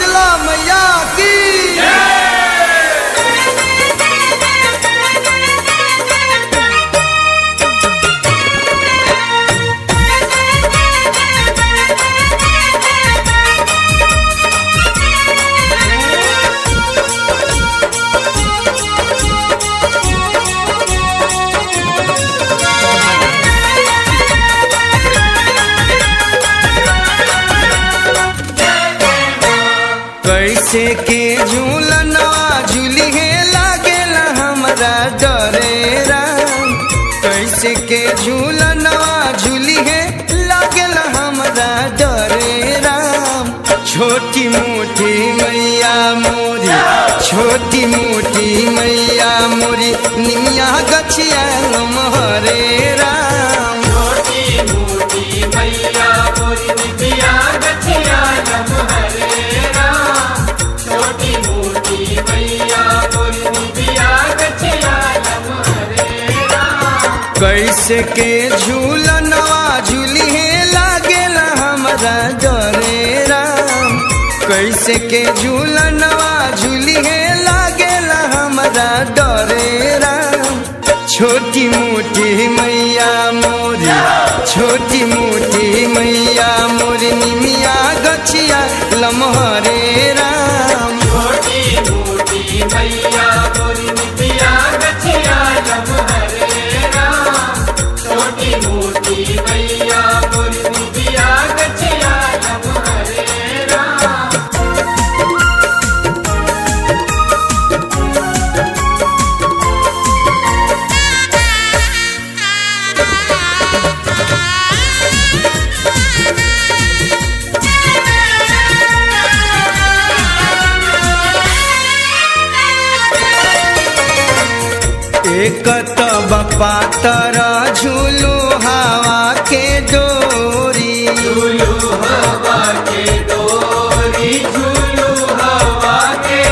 शीतला मैया की कैसे के झूलनवा झूली है लागेला हमरा डरे राम कैसे के झूलनवा झूली है लागेला हमरा डरे राम छोटी मोटी मैया मोरी छोटी मोटी मैया मोरी निमिया गछिया हरे राम छोटी मोटी मैया मोरी निबिया गछिया नम हरे राम छोटी मोटी मैया मोरी निबिया गछिया नम हरे राम कैसे के झूलनवा झूली है लागेला हमरा डरे राम कैसे के झूलनवा झूली है लागेला हमरा डरे राम छोटी मोटी मैया मोरी छोटी मोटी मैया मोरी निमिया गछिया लमहरे राम छोटी मोटी मैया मोरी निबिया गछिया नम हरे राम छोटी मोटी मैया मोरी निबिया गछिया नम हरे राम एक तब पातर झूलू हवा के डोरी झूलू हवा के डोरी झूलू हवा के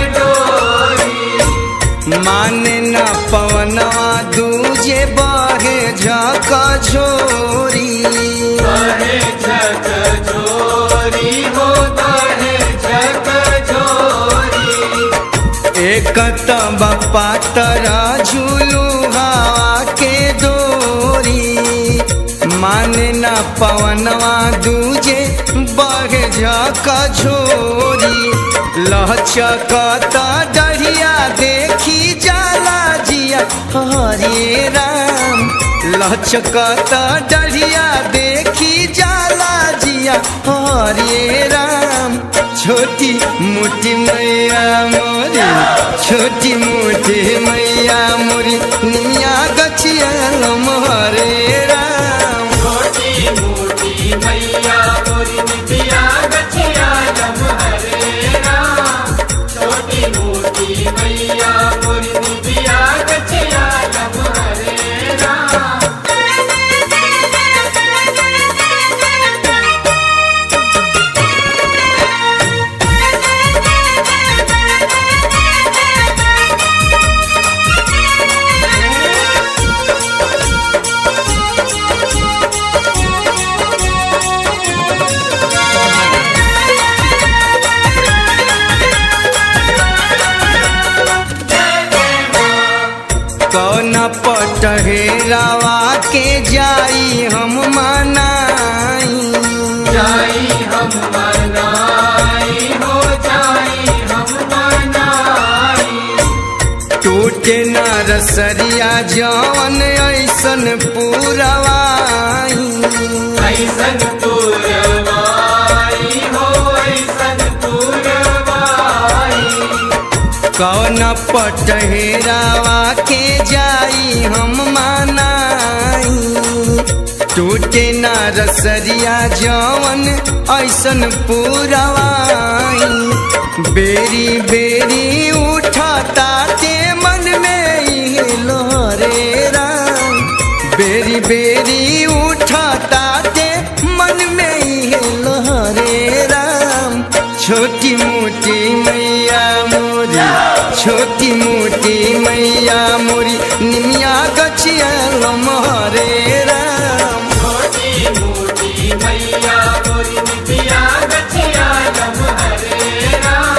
डोरी माने न पवनवा दूजे बहे झक झोरी बहे झक झोरी हो बहे झक झोरी एक तब पातर झूलू हवा के डोरी माने न पवनवा दूजे बहे झक झोरी लहचकत डढ़िया देखी जाला जिया हरे राम लहचकत डढ़िया देखी जाला जिया हरे राम छोटी मोटी मैया मोरी छोटी मोटी मैया मोरी निमिया गछिया हरे राम छोटी मोटी मैया मोरी निबिया गछिया नम हरे राम छोटी मोटी मैया मोरी निबिया गछिया नम हरे राम कौन पटहेरावा के जाई हम मनाई जाई हम मनाई हो जाई हम मनाई टूटे न रसरिया जवन ऐसन पूरवाई ऐसन तुरवाई हो ऐसन तुरवाई कौन पटहेरावा के जाई हम मनाई टूटे न रसरिया जवन ऐसन पूरवाई बेरी बेरी उठता ते मन में इहे लोहरे राम बेरी बेरी उठता ते मन में इहे लोहरे राम छोटी मोटी मैया मोरी छोटी मोटी मैया मोरी निमिया गछिया हरे राम छोटी मोटी मैया मोरी निबिया गछिया नम हरे राम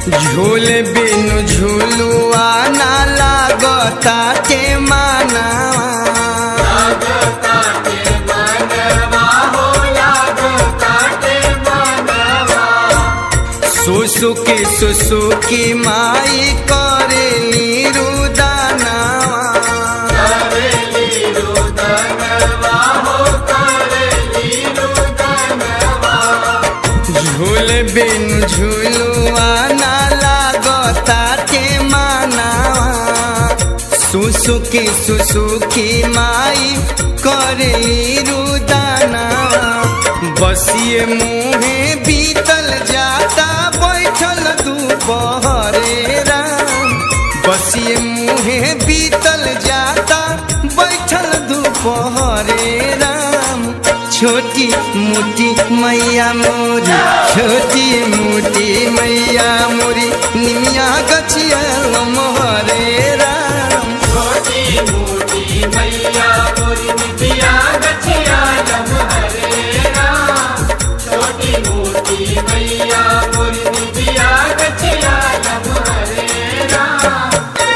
झूल बिनु झूलुआ ना लागता के माना लागता के मनवा हो लागता के मनवा सुसुकी सुसुकी माई करेली रुदानावा करेली रुदनवा हो करेली रुदनवा झूल बिन झूलुआ ना लागता के मानावा सुसुकी सुसुकी माई करेली रुदानावा बसिए मुहे बीतल जाता बैठल दुपहरे राम बसिए मुहे बीतल जाता बैठल दुपहरे राम छोटी मोटी मैया मोरी छोटी मोटी मैया मोरी निमिया गछिया मोहरे राम छोटी मोटी मैया मोरी नितिया गछिया लम हरे राम छोटी मोटी मैया मोरी नितिया गछिया लम हरे राम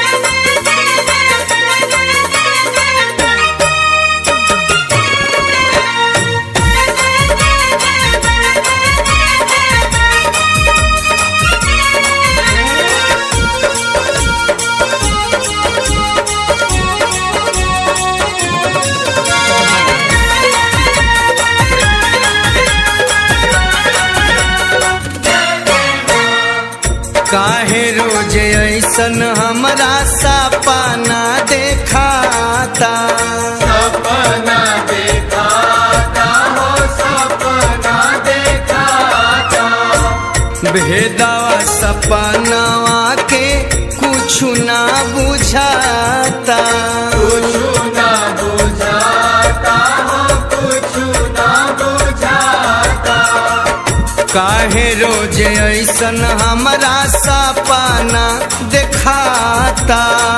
काहे रोज ऐसन हमरा सपना देखाता सपना देखाता हो सपना देखाता भेदवा सपनवा के कुछ ना बुझाता कुछु ना बुझाता हो कुछु ना बुझाता काहे रोज ऐसन हमरा सपना देखाता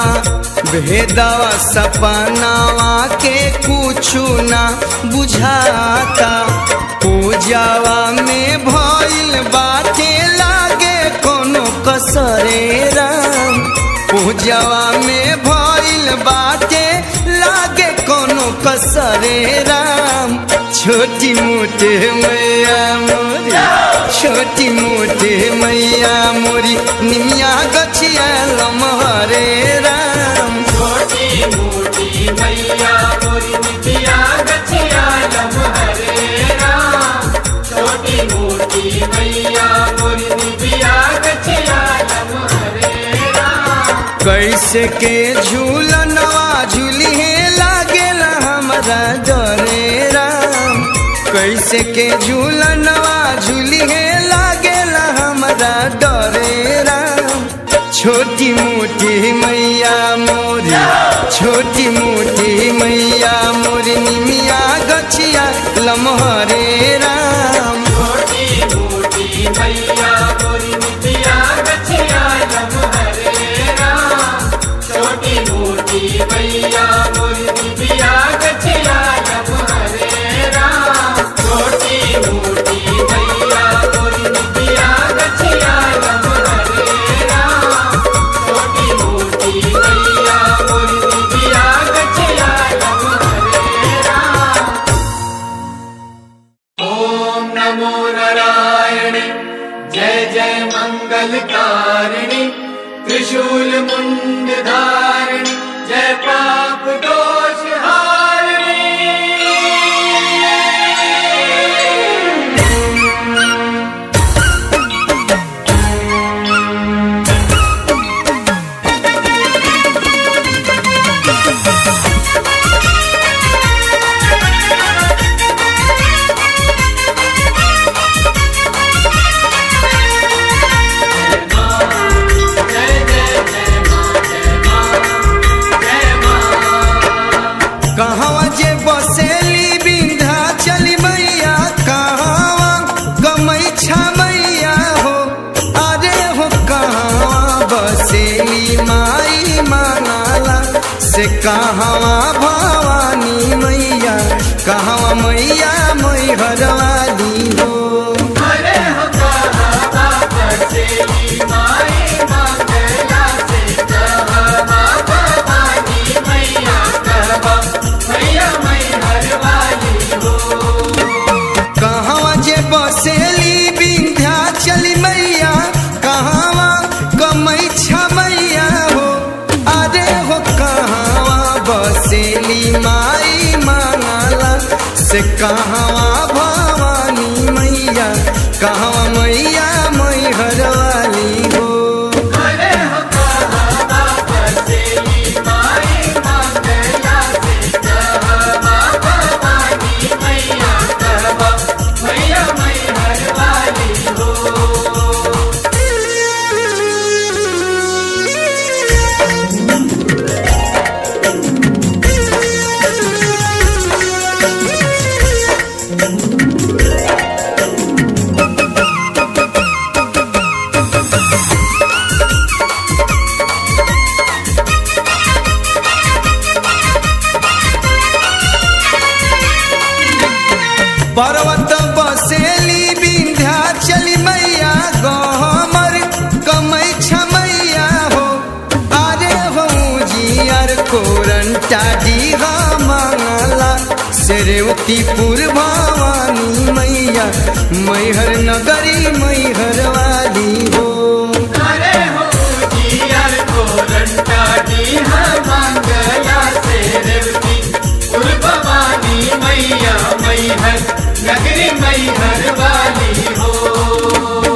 भेदवा सपनावा के कुछु ना बुझाता पूजावा में भइल बाटे लागे कोनो कसरे राम पूजावा में भइल बाटे लागे कोनो कसरे राम छोटी मोटे मैया मोरी छोटी मोटे मैया मोरी निमिया गछिया लमहरे राम छोटी मोटी मैया मोरी नितिया गछिया लम हरे राम छोटी मोटी मैया मोरी नितिया गछिया लम हरे राम कैसे के झूलनवा झूली लागेला हमरा डरे राम कैसे के झूलनवा झूली लागेला हमरा डरे राम छोटी मोटी मैया मोरी छोटी मोटी मैया मोरी निमिया गछिया लमहरे राम छोटी मोटी मैया मोरी नितिया गछिया लम हरे राम छोटी मोटी मैया मोरी नितिया गछिया लम हरे राम छोटी मोटी मैया मोरी नितिया गछिया लम हरे राम छोटी मोटी मैया मोरी नितिया गछिया लम हरे राम ॐ नमो नारायणे जय जय मङ्गलकारिणि त्रिशूल मुण्ड धारिणि जय पाप दोष जय जय जय माँ जय माँ जय माँ कहवा जे बसेली बिंधा चली मैया कहवा गमई मैया हो अरे हो कहवा बसेली माई मानाला से कहवा भवानी मैया कहवा मैया मैहरवाली हो अरे हो कहा बसेली माई बसेली माई मांगला से कहवा भवानी मैया कहवा मैया मैहर वाली हो अरे हो कहवा बसेली माई मंगला से कहवा भवानी मैया कहवा मैया मैहर वाली हो पर्वत बसेली विंध्याचल मैया गहमर कमै छमैया हो अरे हो जियर कोरंटा डीहा मांगला सेरेवतीपुर भवानी मैया मैहर नगरी मैहर वाली हो अरे हो जियर को रंटा दी मंगला से रेवती उर भवानी मैया मैहर नगरी मैहर वाली हो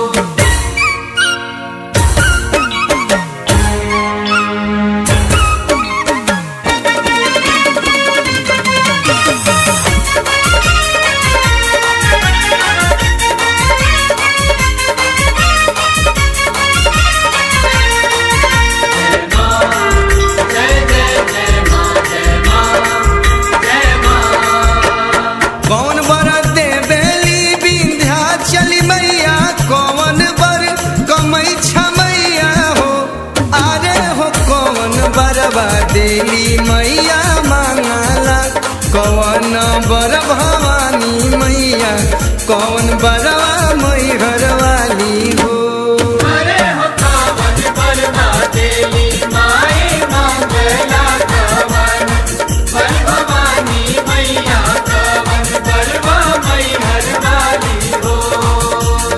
जय जय जय माँ जय माँ जय माँ कौन बर देवेली विंध्याचल मैया कौन बर कमै छमैया हो अरे हो कौन बरबा देली मैया मांगला कौन बर भवानी मैया कौन बरवा मैहर वाली हो अरे हो कावन बलवा देली माई मंगला कवन बल भवानी मैया कवन बलवा मैहर वाली हो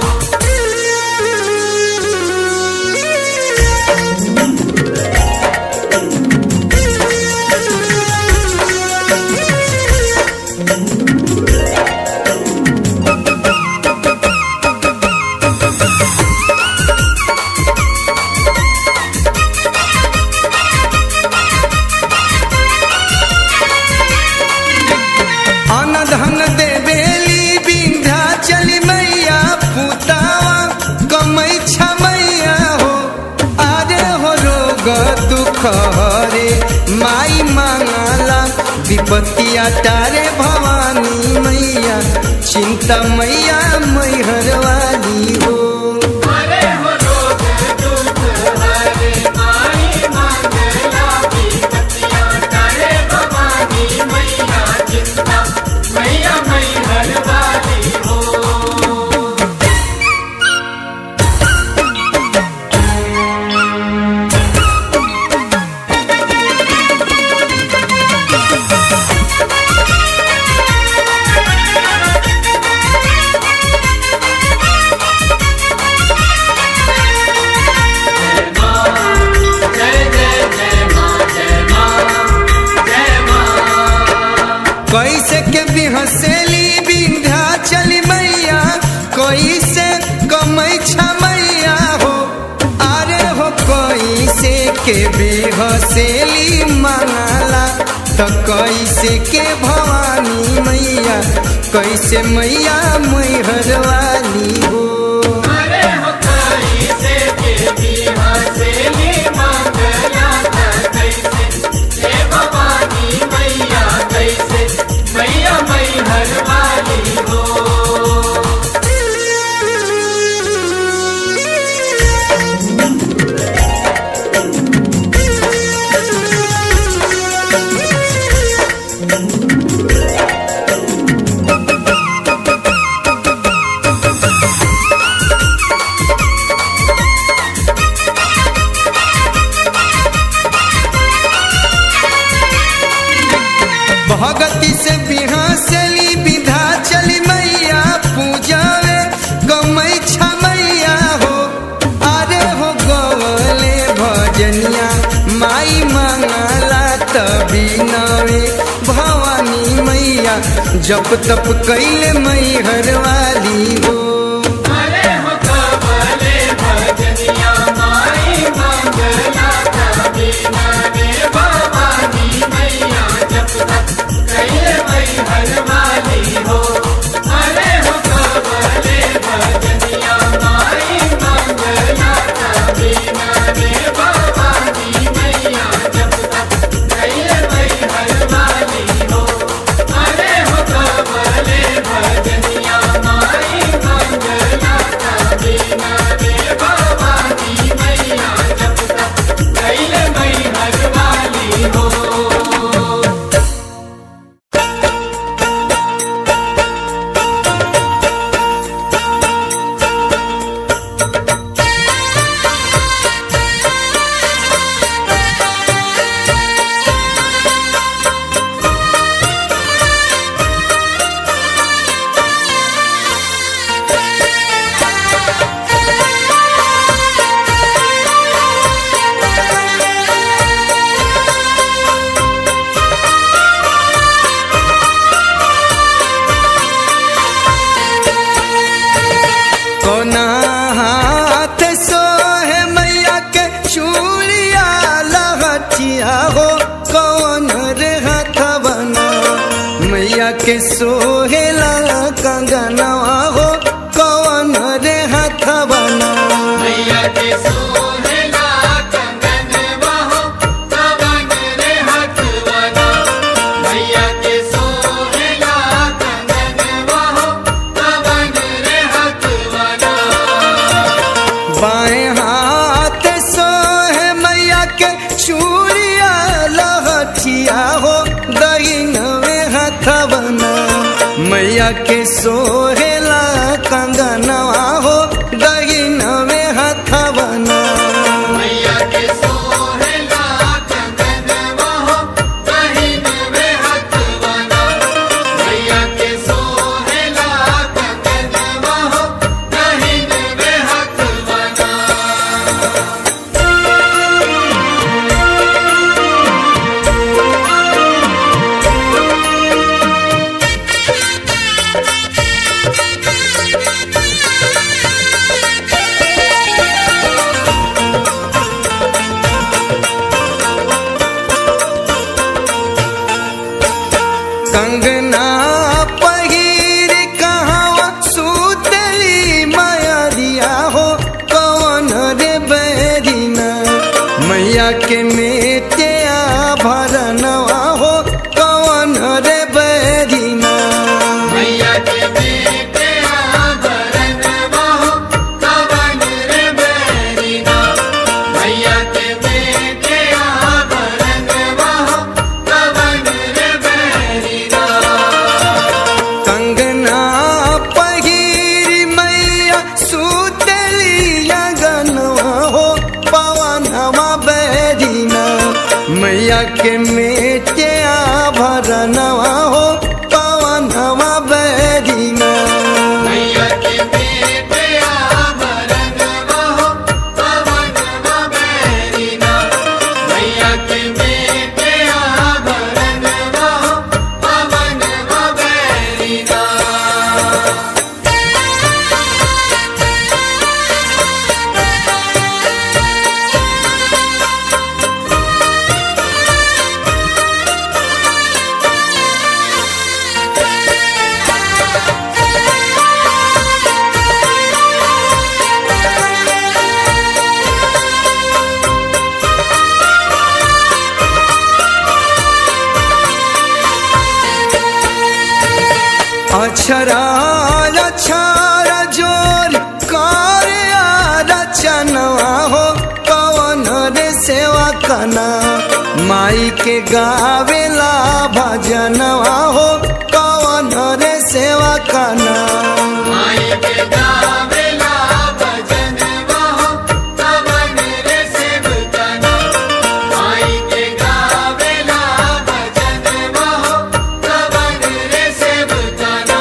अन धन देवेली विंध्याचल मैया पुतावा कमै छमैया हो अरे हो रोग दुख हरे माई मांगला विपत्तिया तारे भवानी मैया चिंता मैया मैहर वाली हो अरे हो रोग दुख हरे माई मंगला विपत्तियां तारे भवानी मैया चिंता मैया मैहर वाली हो जय जय जय माँ जय माँ जय माँ कैसे के बिहसेली विंध्याचल मैया कैसे कमै छमैया हो अरे हो कैसे के बिहसेली मांगला तो कैसे के भवानी मैया कैसे मैया मैहर वाली हो अरे हो कैसे देवी हसेली मंगला कैसे हे भवानी मैया कैसे मैया मैहर वाली हो Thank जप तप कैले मई हरवाली हो अरे हो कबले भजनिया माई मंगला कबीना रे भवानी मैया जब तक कहे वही हरवाली हो अरे हो कबले भजनिया माई मंगला कबीना रे भवानी मैया जब तक कहे वही हरवाली हो अरे हो कबले भजनिया माई मंगला कबीना रे भवानी मैया जब तक कहे वही हरवाली हो कोना हाथ सोहे मैया के चूड़िया लहटिया हो कौन रे हथवना मैया के सोहेला कंगनवा हो कौन रे हथवना मैया के सोहेला कंगन बहो कवन रे हथवना मैया के सोहेला कंगन बहो कवन रे हथवना बाएं हाथ सोहे मैया के चूड़िया लहठिया हो दहिनवे हथवना मैया के सोहेला कंगनवा हो दहिनवे हथवना मैया के सोहेला कंगन बहो कहिन वे हथवना मैया के सोहेला कंगन बहो कहिन वे हथवना कंगना पहिर कहाँ सुतली माया दिया हो कौन रे बैरिना मैया के मेटे भरनवा हो कौन रे बैरिना मैया के बेटे आभरण बहो कवन रे बैरिना मैया के बेटे आभरण बहो कवन रे बैरिना कंगना पहिर मैया सुतली गनवा हो पवनवा बैरिना मैया के मेटे भरनवा हो पवनवा बैरिना मैया के बेटे आभरण बहो कवन बैरिना मैया के बेटे आभरण बहो कवन बैरिना अक्षरा अक्षरा जोर कार्या रचनवा हो पवन रे सेवा कना माई के गावेला भजनवा हो पवन रे सेवा कना माई के गावेला भजन बहो कवन रे सेवकना माई के गावेला भजन बहो कवन रे सेवकना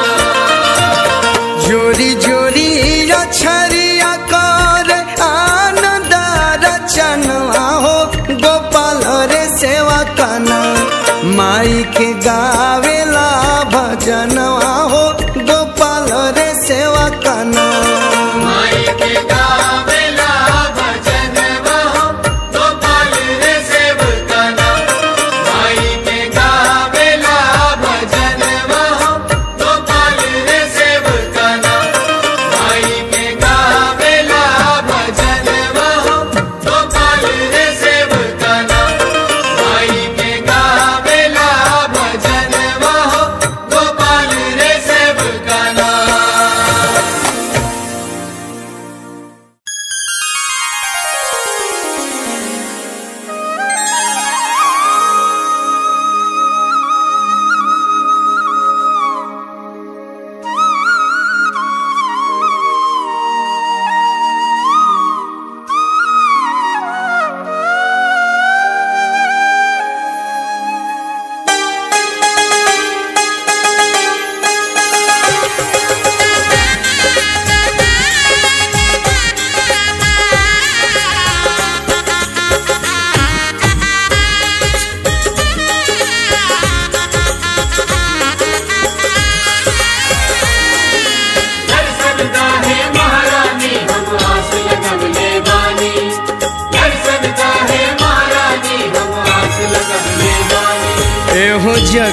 जोरी जोरी अक्षरिया कर आनंद रचनवा हो गोपाल रे सेवा कना माई के गावेला भजन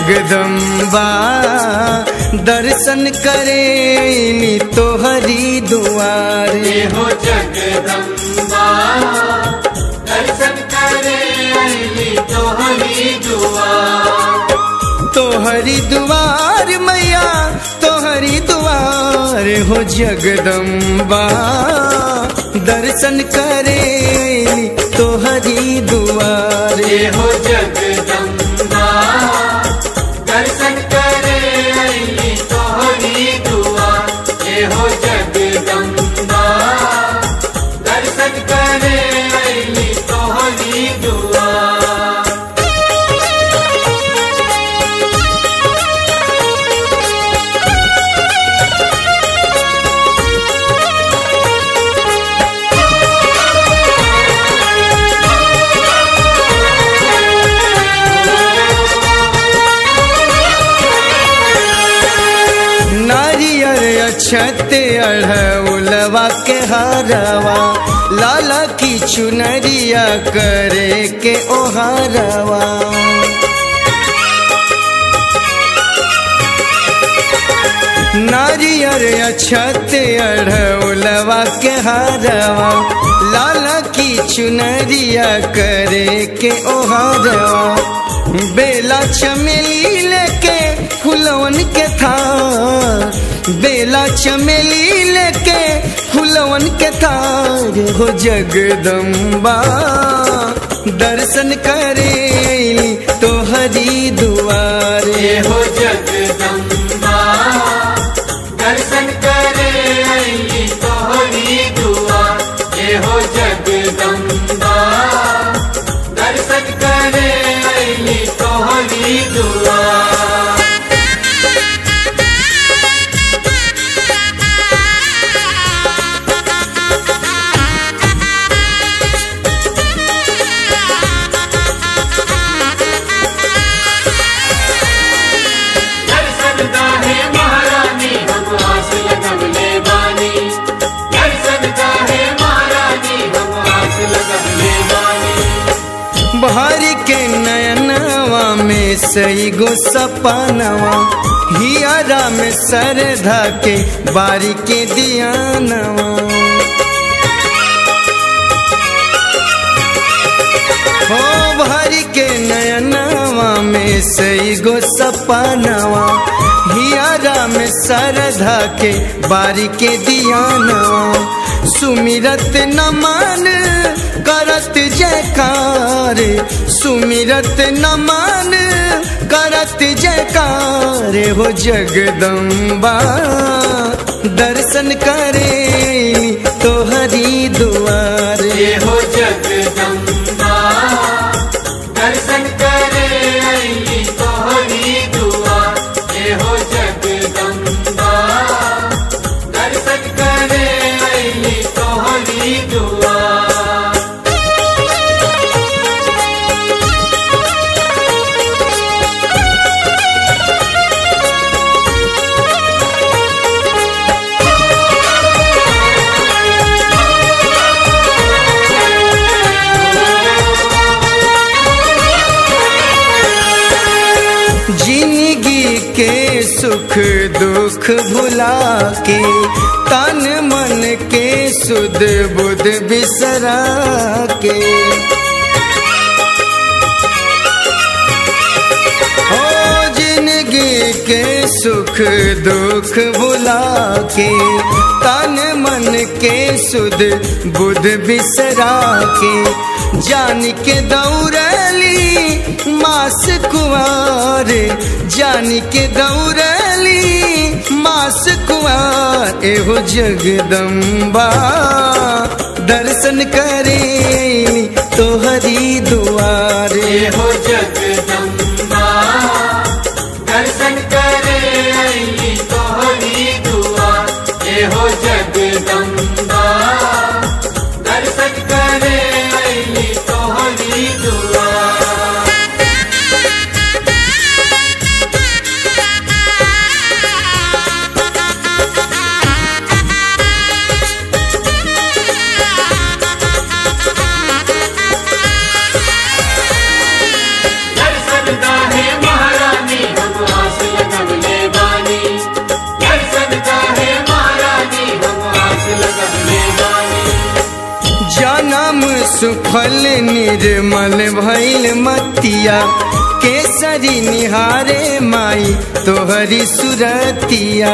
जगदम्बा दर्शन करेली तोहरी दुआर ये हो जगदम्बा दर्शन करे अली तोहरी दुआ तोहरी दुआर मैया तोहरी दुआर हो जगदम्बा दर्शन करेली तोहरी दुआर ये हो जगदम्बा दर्शन करे अली तोहरी दुआ ये हो जगदम्बा दर्शन करे अली तोहरी दुआ नारियर अक्षत अढ़उलवा के हरवा लाला की चुनरिया करे के ओहरवा नारियर अक्षत अढ़उलवा के हरवा लाला की चुनरिया करे के ओहरवा बेला चमेली लेके फुलवन के थार बेला चमेली लेके फुलवन के थार हो जगदम्बा दर्शन करे तोहरी दुआर ये हो जगदम्बा दर्शन करे अली तोहरी दुआ ये हो जगदम्बा दर्शन करे अली तोहरी दुआ दर्शन काहे महारानी हम आस लगवले बानी दर्शन काहे महारानी हम आस लगवले बानी बहर के नयनवा में सही गो सपनवा हियरा में सरधा के बारी के दियानवा हो भरी के नयनवा में सही गो सपनवा हियरा में सरधा के बारी के दियानवा सुमिरत नमन करत जयकार सुमिरत नमन करत जयकार हो जगदम्बा दर्शन करे तोहरी दुआर ये हो जगदम्बा दर्शन करे अली तोहरी दुआ ये हो जगदम्बा दर्शन करे अली तोहरी दुआ जिंदगी के सुख दुख भुला के तन मन के सुध बुध बिसरा के हो जिंदगी के सुख दुख भुला के तन मन के सुध बुध बिसरा के जान के दौड़ली मास कुआर जान के दौड़ली मास कुआर एहो जगदम्बा दर्शन करे तोहरी दुआर ये हो जगदम्बा दर्शन करे अली तोहरी दुआ ये हो जगदम्बा दर्शन करे अली तोहरी दुआ दर्शन जन्म सुफल निर्मल भैल मतिया केसरी निहारे माई तोहरी सुरतिया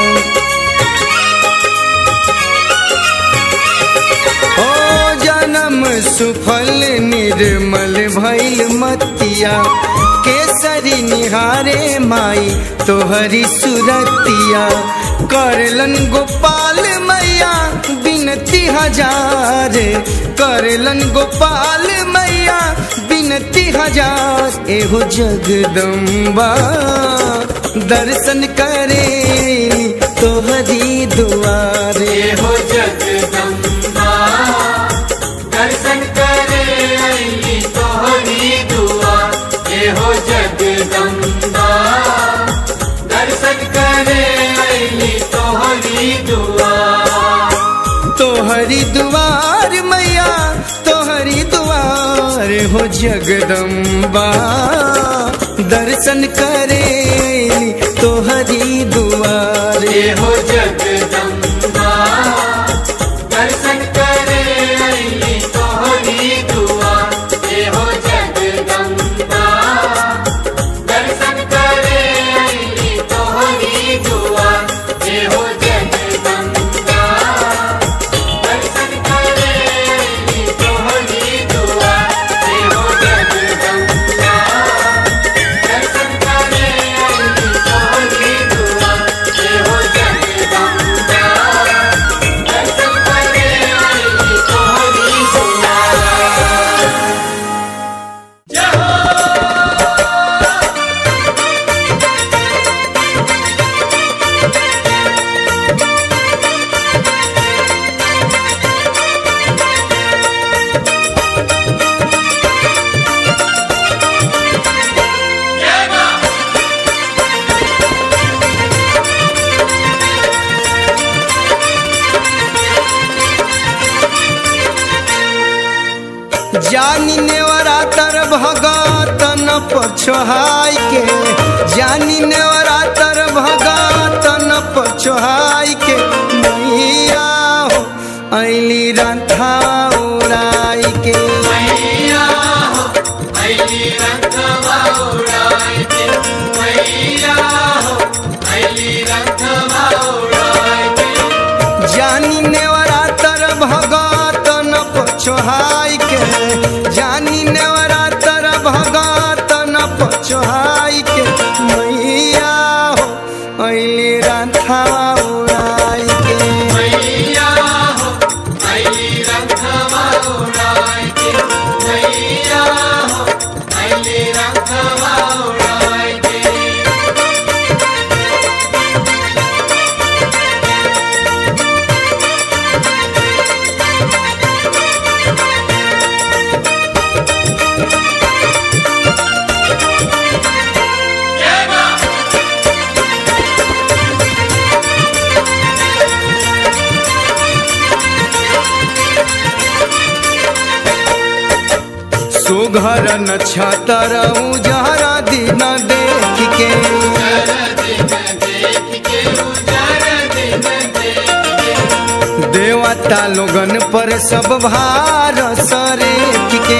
ओ जन्म सुफल निर्मल भैल मतिया केसरी निहारे माई तोहरी सुरतिया करलन गोपाल मैया बिनती हजार करलन गोपाल मैया बिनती हजार एहो जगदम्बा दर्शन करे तोहरी दुआरे हो जगदम्बा दर्शन करे अली तोहरी दुआ ये हो जगदम्बा दर्शन करे अली तोहरी दुआ तोहरी दुआर मैया तोहरी दुआर हो जगदम्बा दर्शन करे तोहरी दुआर ये हो जगदम्बा दर्शन करे अली तोहरी दुआ ये हो जगदम्बा दर्शन करे अली तोहरी दुआ ये हो जगदम्बा दर्शन करे अली तोहरी दुआ ये हो जगदम्बा दर्शन करे अली तोहरी दुआ ये हो जगदम्बा दर्शन करे अली तोहरी दुआ जानी नेवरा तर भगत न पछोहाई के जानी नेवरा तर भगत न पछोहाई के मैया हो ऐली रंथा उड़ाई के मैया हो मैली रंगवा उड़ाई के मैया हो मैली रंगवा उड़ाई के जानी नेवरा तर भगत न पछोहाई के जानी नेवरा तर भगत न पछोहाई के मैया हो ऐली रंथा उड़ाई के मैया हो मैली रंगवा उड़ाई के मैया हो मैली रंगवा उड़ाई के सुघर न छतर उजहरा दिन देख के देवता लोगन पर सब भार सरेख के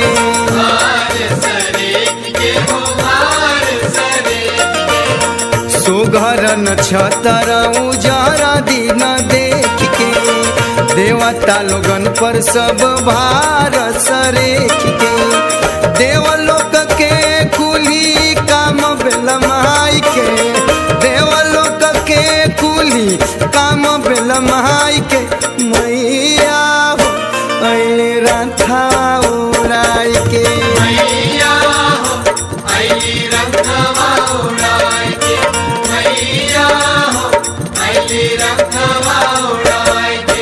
सुघर न छतर उजहरा दिन देख के देवता लोगन पर सब भार सरेख के देवलोक के कुली काम बेलमाई के देवलोक के कुली काम बेलमाई के मैया हो ऐले राथा उड़ाई के मैया हो मैली रंगवा उड़ाई के मैया हो मैली रंगवा उड़ाई के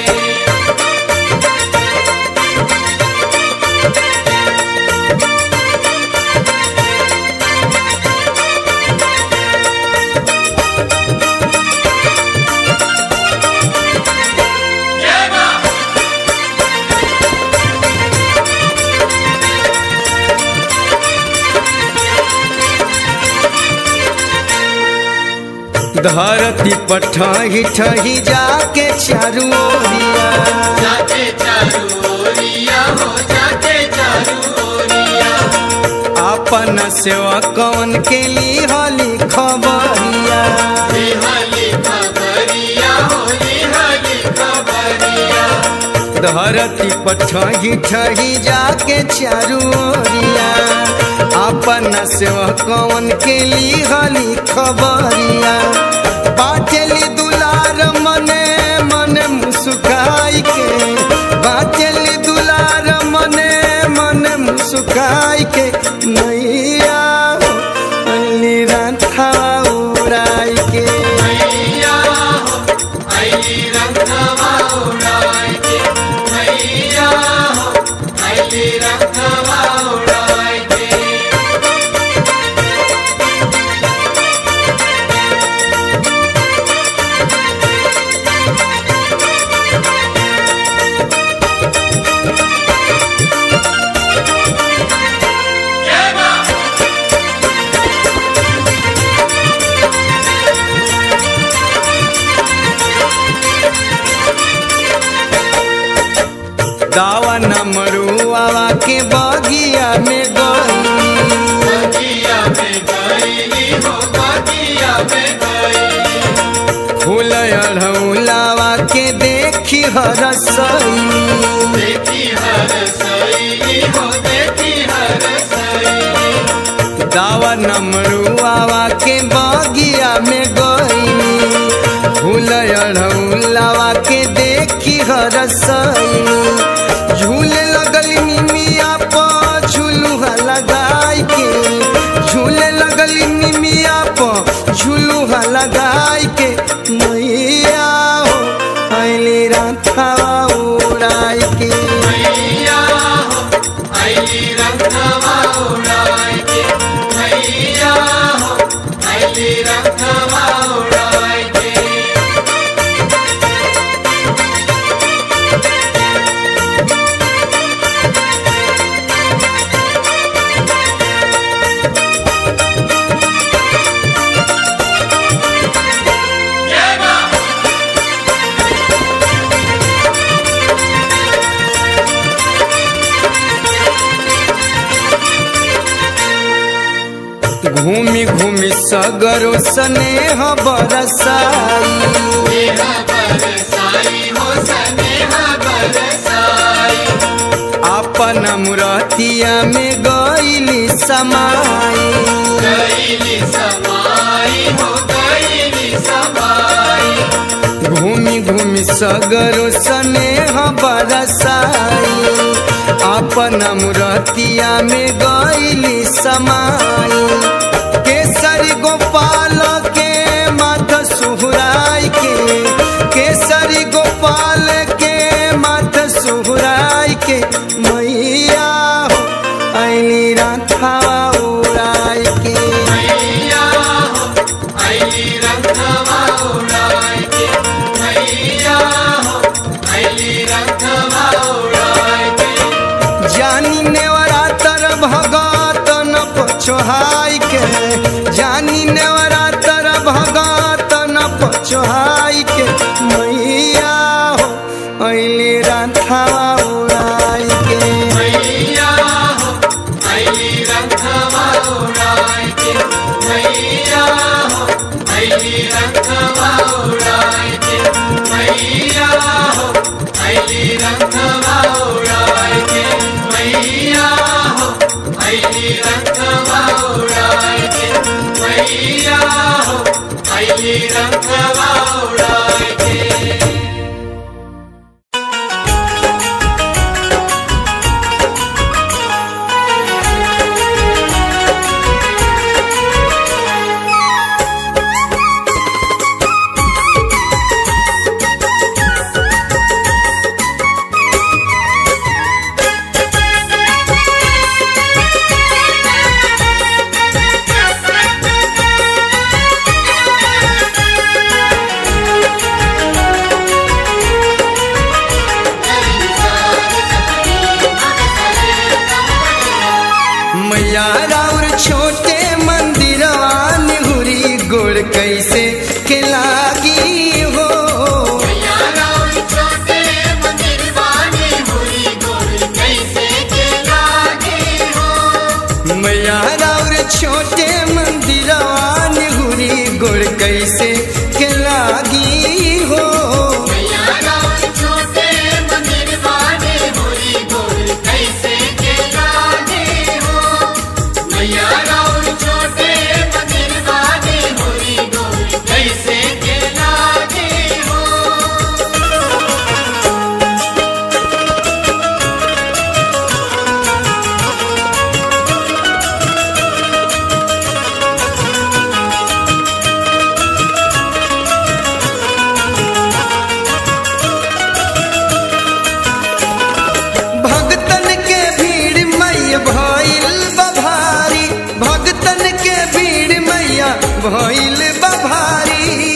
धरती पर ठही ठही जाके चारू ओरिया जाके चारू ओरिया हो अपन सेवा कौन के ली हली खबरिया लिहाली खबरिया हो लिहाली खबरिया धरती पर ठही ठही जाके चारू ओरिया अपन सेवा कौन के ली हली खबरिया बाटेली दुलार मने मने मुस्काई के बाटेली दुलार मने मने मुस्काई के नैया हो, अली राधा उड़ाई के मैया हो अली रंगवा उड़ाए के मैया हो अली रंगवा उड़ाए के जय मां दावा नमरुआ के बगिया में गई बगिया में गईली हो बगिया में गईली फूल अढ़ौलावा के देखी हरसई देखी हर सईली हो देखी हर सईली दावा नमरुआ के बगिया में गई फूल अढ़ौलावा के देखी हरसई झूले लगल निमिया पर झुलुहा लगाई के झूले लगल निमिया पर झुलुहा लगाई के मैया हो अली राथावा उड़ाई के मैया हो अली रंगवा उड़ाए के मैया हो अली रंगवा उड़ाए के जय मां घूमी घूमी सगरो स्नेह बरसाई स्नेह बरसाई हो स्नेह बरसाई अपन मुरतिया में गईली समाई गईली समाई हो गईली समाई घूमी घूमी सगरो स्नेह बरसाई अपन मुरतिया में गईली समाई केसरी गोपाल के माथ सुहराई के केसरी गोपाल के माथ सुहराई के मैया हो अली राथावा उड़ाई के मैया हो अली रंगवा उड़ाए के मैया हो अली रंगवा उड़ाए के जानी नेवरा तर भगत न पछोहाई के जानी नेवरा तर भगत न पछोहाई के मैया हो अली राथावा उड़ाई के मैया हो अली रंगवा उड़ाए के मैया हो अली रंगवा उड़ाए के मैया हो अली रंगवा उड़ाए के मैया हो अली रंगवा उड़ाए के मैया हो अली रंगवा उड़ाए के Thank you. भइल बभारी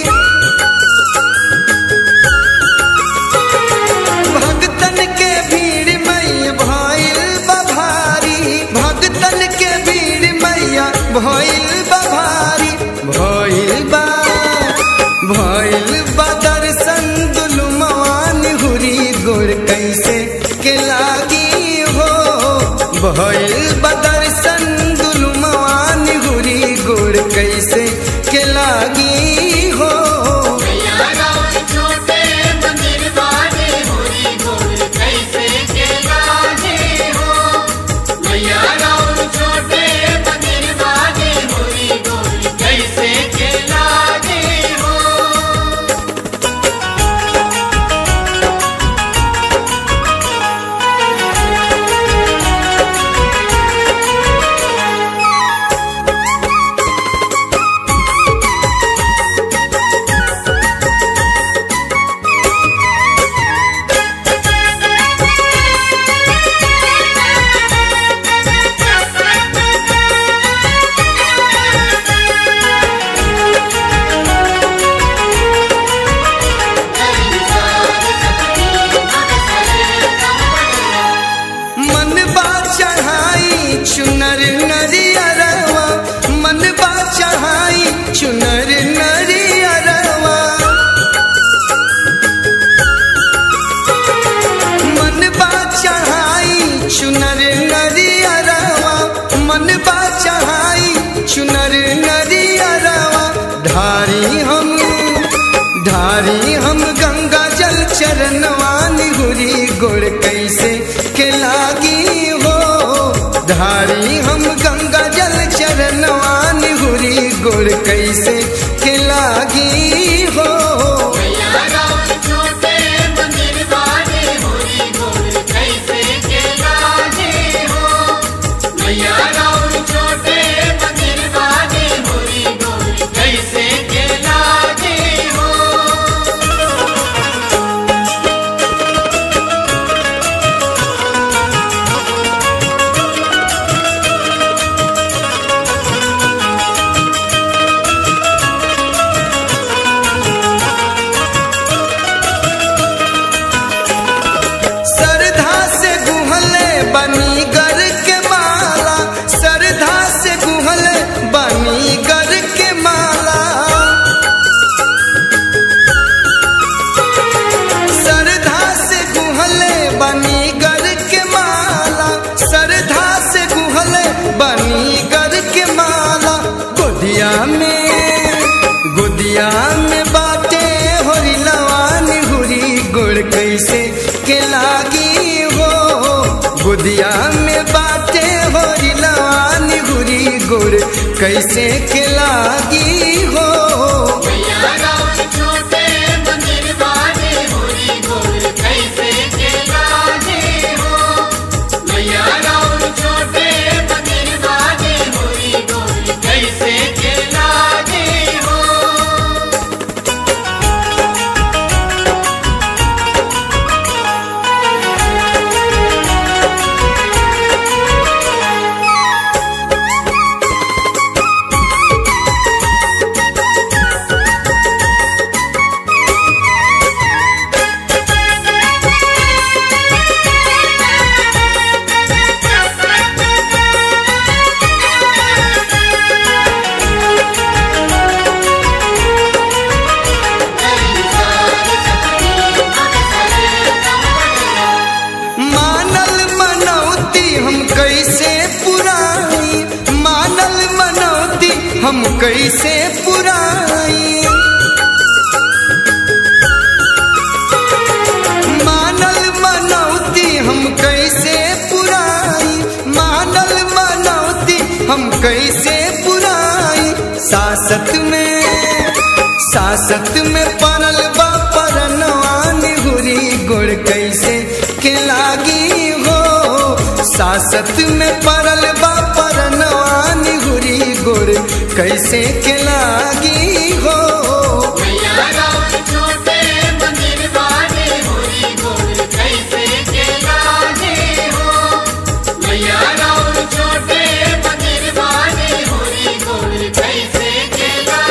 भगतन के भीड़ मैया भइल बभारी भगतन के भीड़ मैया भइल बभारी भइल बा भइल बा दर्शन दुलुमान हुरी गोर कैसे के लागी हो भइल बा दर्शन दुलुमान हुरी गोर कैसे के लागी हो मैया राउर छोटे मंदिर वाले होरी गोल कैसे के लागे हो मैया राउर छोटे मंदिर वाले होरी गोल कैसे के लागे हो मन बा चढ़ाई चुनर नरियरवा मन बा चढ़ाई चुनर नरियरवा मन बा चढ़ाई चुनर नरियरवा मन बा चढ़ाई चुनर नरियरवा धारी हम धारी हम गंगा जल चरणवान हुरी गोड़ कैसे के लागी हो धारी हम गंगा जल चरणवान हुरी गोड़ कैसे के लागी हो मैया राउर छोटे मंदिर वाले होरी गोल कैसे के लागे हो मैया राउर छोटे मंदिर वाले होरी गोल कैसे के लागे हो सरधा से गुहले बनी गर के माला सरधा से गुहले बनी गर के माला सरधा से गुहले बनी गर के माला सरधा से गुहले बनी गर के माला गोदिया में गोदिया में बाटे होरी लवान हुरी गुड़ कैसे के लागी हो गोदिया में बाटे होरी लवान हुरी गुड़ कैसे के लागी हो मैया राउर छोटे मंदिर वाले होरी गोल कैसे के लागे हो मैया राउर छोटे मंदिर वाले होरी गोल कैसे के लागे हो मानल मनौती हम कैसे पुराई मानल मनौती हम कैसे पुराई मानल मनौती हम कैसे पुराई मानल मनौती हम कैसे पुराई सासत में सासत में पड़ल बा परनवान हुरी गुड़ कैसे के लागी हो सासत में पड़ल बा परनवान हुरी गुड़ कैसे के लागी हो मैया राउर छोटे मंदिर वाले होरी गोल कैसे के लागे हो मैया राउर छोटे मंदिर वाले होरी गोल कैसे के लागे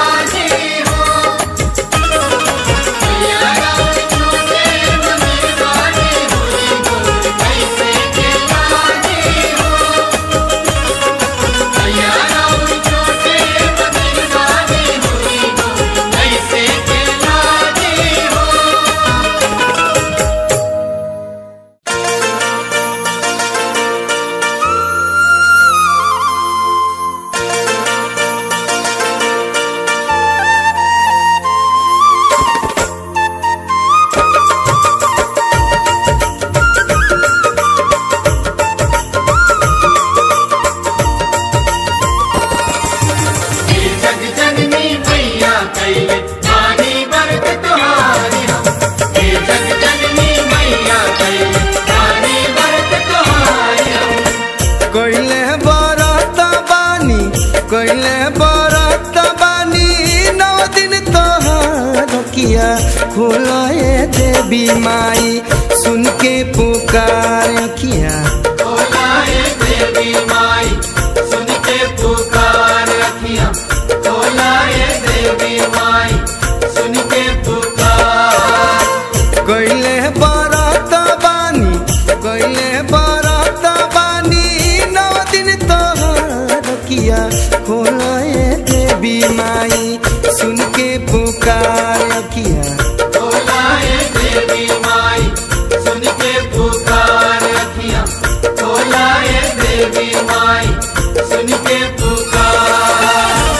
अखिया खोलाए देवी माई सुन के पुकार अखिया बोलाए देवी माई सुन के पुकार अखियां बोलाए देवी माई सुन के पुकार कैले बारात बानी कैले बारात बानी नौ दिन तोहर किया खोलाए देवी माई सुन के पुकार किया बोलाए देवी माई सुन के पुकार अखियां बोलाए देवी माई सुन के पुकार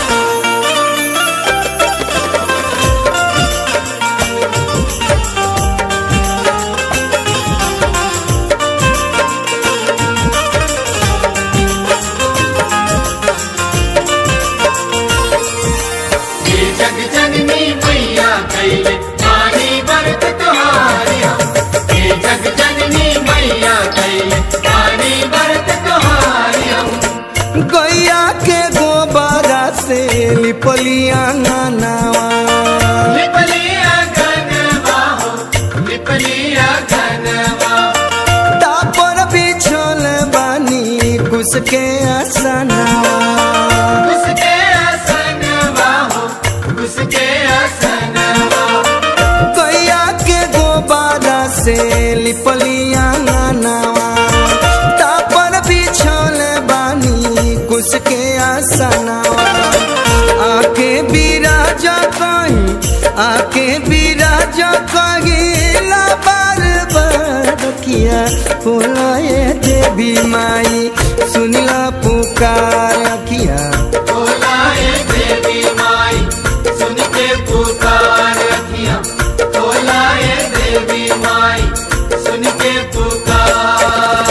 ये जग जननी मैया कैले पानी बरत तुम्हारी हम ये जग जननी मैया कैले पानी बरत तुम्हारी हम गैया के गोबरा से लिपलिया नावा लिपलिया घनवा हो लिपलिया घनवा तापर बिछल बानी कुछ के आसनावा उसके आसनवा हो उसके आसनवा गैया के गोबारा से लिपलिया नावा तापर बिछल बानी कुछ के आसनावा आके बिराजा कहीं आके बिराजा कहीं ला बार बार किया बोलाए देवी माई सुनला पुकार किया बोलाए देवी माई सुन के पुकार अखियां बोलाए देवी माई सुन के पुकार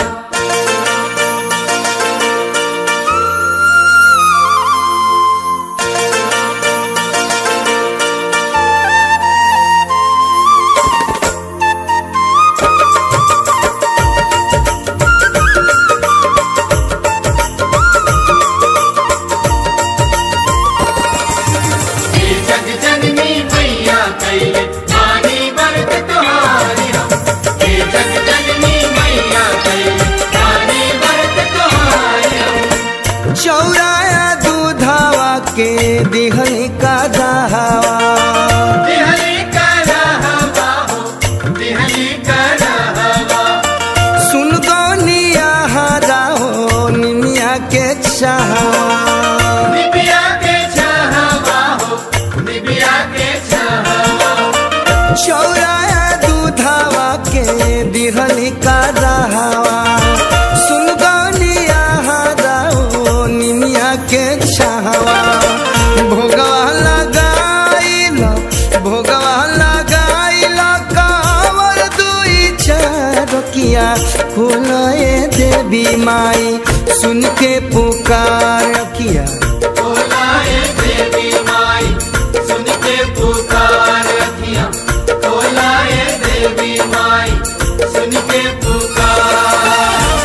ये जग जननी मैया कैले पानी बरत तुम्हारी हम ये जग जननी मैया कैले पानी बरत तुम्हारी हम चौराया दूधावा के दिहली का दहावा दिहली का रहवा हो दिहली का रहवा सुन गौनिया हरा हो निमिया के चाहवा निबिया के छहवा हो निबिया के छहवा चौराया दूधावा के दिहली का दहावा सुन गौनिया हरा हो निमिया के चाहवा भोगवा लगाइल भोगवा लगाइल कावर दुई चरकिया खोलाए देवी माई सुन के पुकार किया बोलाए देवी माई सुन के पुकार अखियां बोलाए देवी माई सुन के पुकार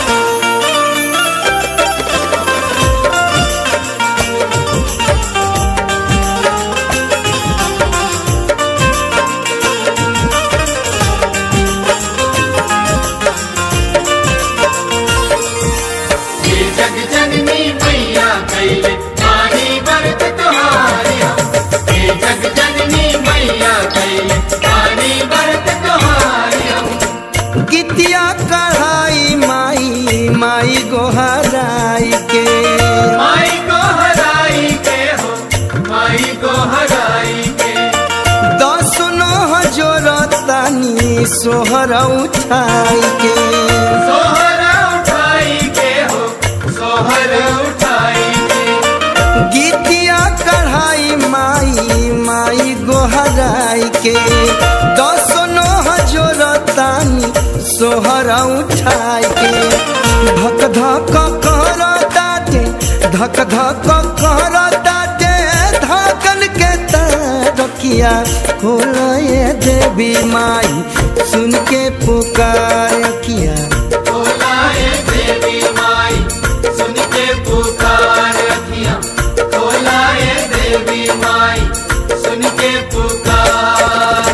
ये जग जननी मैया कैले पानी बरत तुम्हारी हम ये जग जननी मैया कैले पानी बरत तुम्हारी हम गीतिया कढ़ाई माई माई गोहराई के माई को हराई के हो माई को हराई के दस नह जोरतानी सोहर उठाई के सोहर उठाई के हो सोहर उठाई के गीतिया कढ़ाई माई माई गोहराई के दस नह जोरतानी सोहर उठाई के धक धक कर दाटे धक धक कर दाटे धकन के तरकिया खोलए देवी माई सुन के पुकार किया बोलाए देवी माई सुन के पुकार अखियां बोलाए देवी माई सुन के पुकार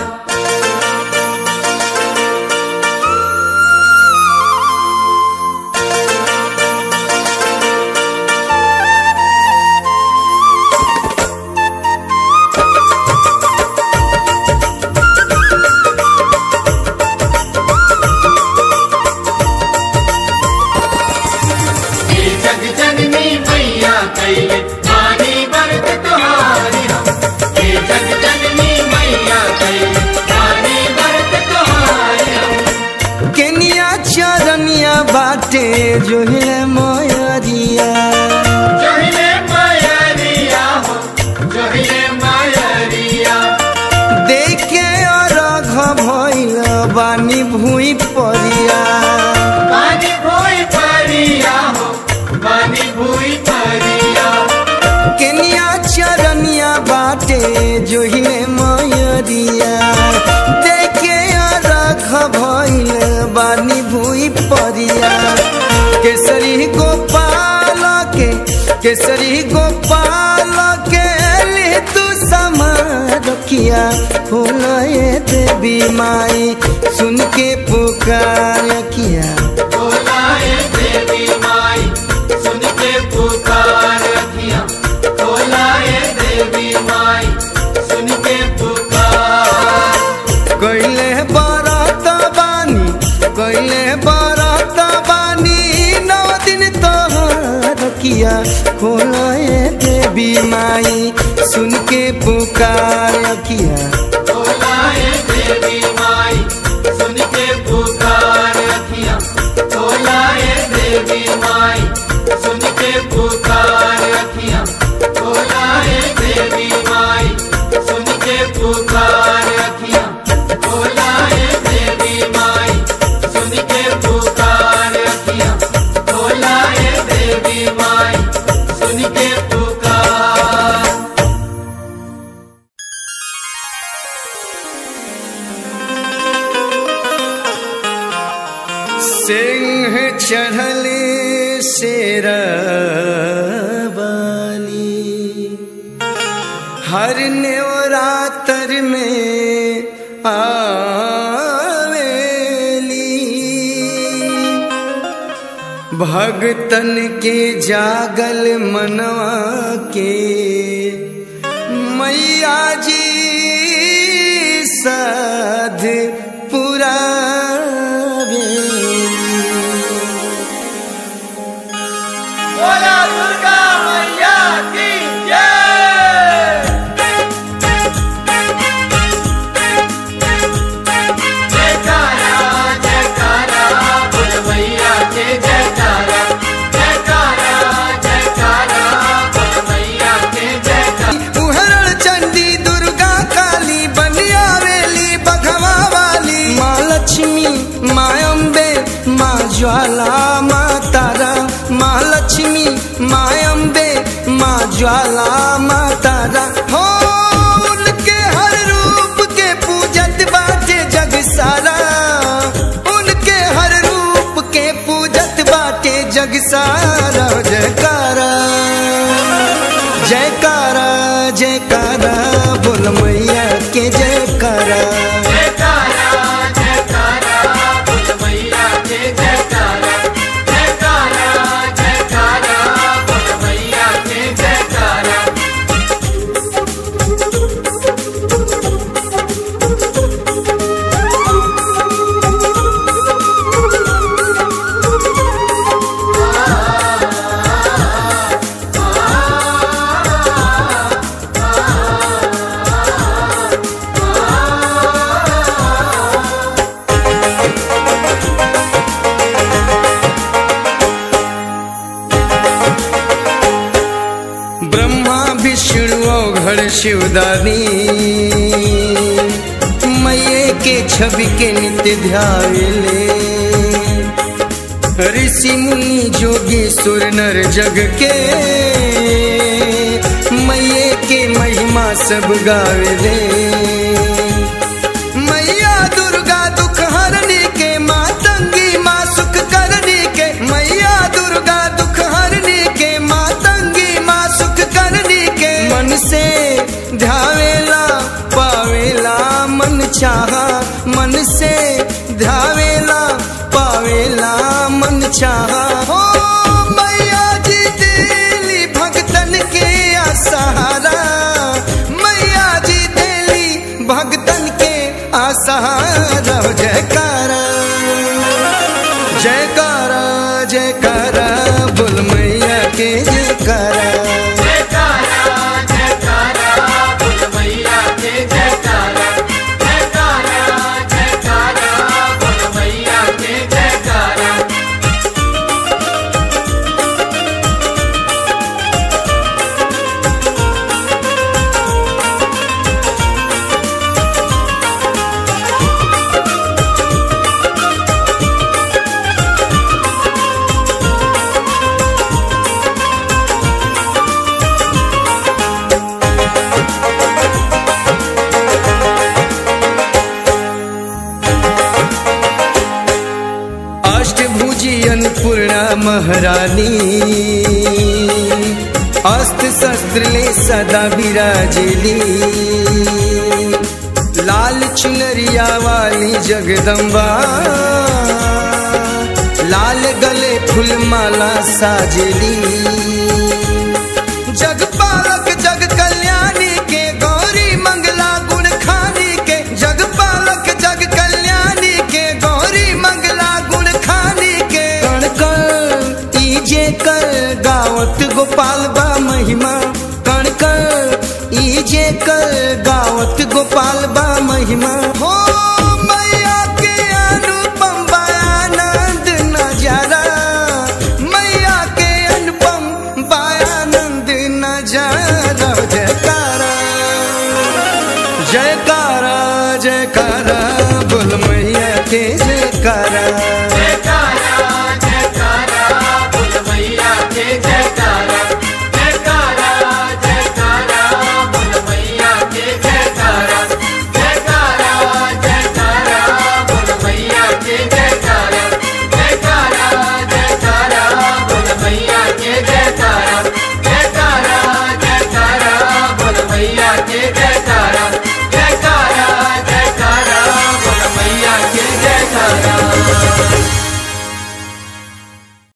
बाटे जो है मोयरिया जोहिले मायरिया हो जोहिले मायरिया देखे अरघ भइल बानी भूई परिया बानी भूई परिया हो बानी भूई परिया केनिया चरनिया बाटे जो है मोयरिया देखे अरघ भइल बानी भूई परिया केसरी गोपाल के केसरी गोपाल के ले तू समारकिया फूलए देवी माई सुन के पुकार किया बोलाए देवी माई सुन के पुकार रखिया बोलाए देवी माई सुन के पुकार कैले बरत बानी कैले बरत बानी नौ दिन तोहर किया खोलए देवी माई सुन के पुकार किया बोलाए देवी माई सुन के पुकार रखिया बोलाए देवी माई सुन के पुकार रखिया बोलाए देवी माई सुन के पुकार रखिया बोलाए देवी माई सुन के पुकार रखिया बोलाए देवी माई सुन के पुकार सिंह चढ़ले शेरवाली हर नेवरातर में आवेली भगतन के जागल मनवा के मैया जी साध पुरावेली बोला दुर्गा मैया की जय जयकारा जयकारा बोल मैया के जयकारा जयकारा जयकारा बोल मैया के जयकारा उहरण चंडी दुर्गा काली बनियावेली बघवा वाली माँ लक्ष्मी माँ अम्बे माँ ज्वाला माँ तारा माँ लक्ष्मी माँ अम्बे माँ ज्वाला माँ तारा हो उनके हर रूप के पूजत बाटे जग सारा उनके हर रूप के पूजत बाटे जग सारा जयकारा जयकारा जयकारा बोल मैया के जयकारा जयकारा जयकारा बोल मैया के जयकारा जयकारा जयकारा बोल मैया के जयकारा ब्रह्मा विष्णु औघड़ शिवदानी मैये के छवि के नित्य ध्याले ऋषि मुनि जोगी सुर नर जग के मैये के महिमा सब गावे मैया दुर्गा दुख हरनी के माँ तंगी माँ सुख करनी के मैया दुर्गा दुख हरनी के माँ तंगी माँ सुख करनी के मन से ध्यावेला पावेला मन चाहा मन से ध्यावेला पावेला मन चाहा हो मैया जी दिली भगतन के सहारा मैया जी दिली भगतन के आसहारा जयकारा जयकारा जयकारा बोल मैया के जयकारा जयकारा जयकारा बोल मैया के जयकारा जयकारा जयकारा बोल मैया के जयकारा अन्नपूर्णा महारानी अस्त्र शस्त्र ले सदा विराजेली लाल चुनरिया वाली जगदम्बा लाल गले फूलमाला साजेली जगपालक जग कल्याणी के गौरी मंगला गुण खानी के जगपालक जग कल्याणी के गौरी मंगला गुण खानी के कण कण ईजे कर गावत गोपाल बा महिमा कण कण ईजे कर गावत गोपाल बा महिमा हो